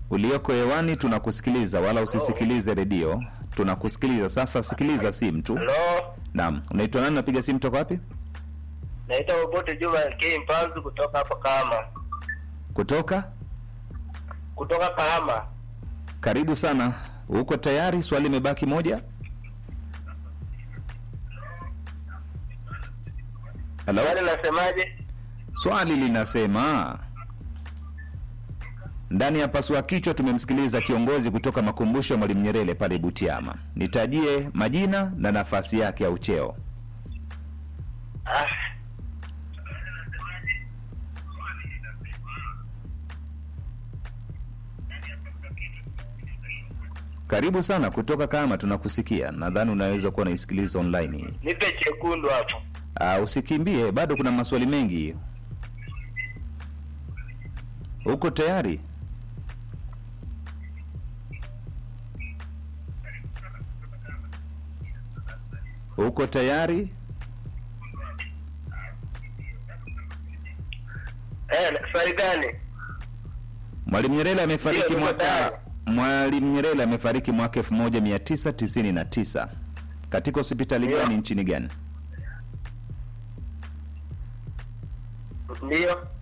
ulioko hewani tunakusikiliza, wala usisikilize redio. Tunakusikiliza sasa, sikiliza simu tu. Halo, Naam, unaitwa nani? Napiga simu toka wapi? naitwa Obote Juma K Mpanzu kutoka hapa Kahama, Kutoka kutoka Kahama. karibu sana. Uko tayari? Swali limebaki moja. Halo, Swali nasemaje? swali linasema ndani ya pasua kichwa tumemsikiliza kiongozi kutoka makumbusho ya Mwalimu Nyerere pale Butiama. Nitajie majina na nafasi yake au cheo. Ah, Karibu sana kutoka Kahama, tunakusikia. Nadhani unaweza kuwa unaisikiliza online hii. nipe chekundu hapo. Uh, usikimbie, bado kuna maswali mengi. Uko tayari? Uko tayari? Eh, swali gani? Mwalimu Nyerere amefariki Ndio, niko mwaka tayari. Mwalimu Nyerere amefariki mwaka 1999 katika hospitali Ndio. gani nchini gani? Ndio.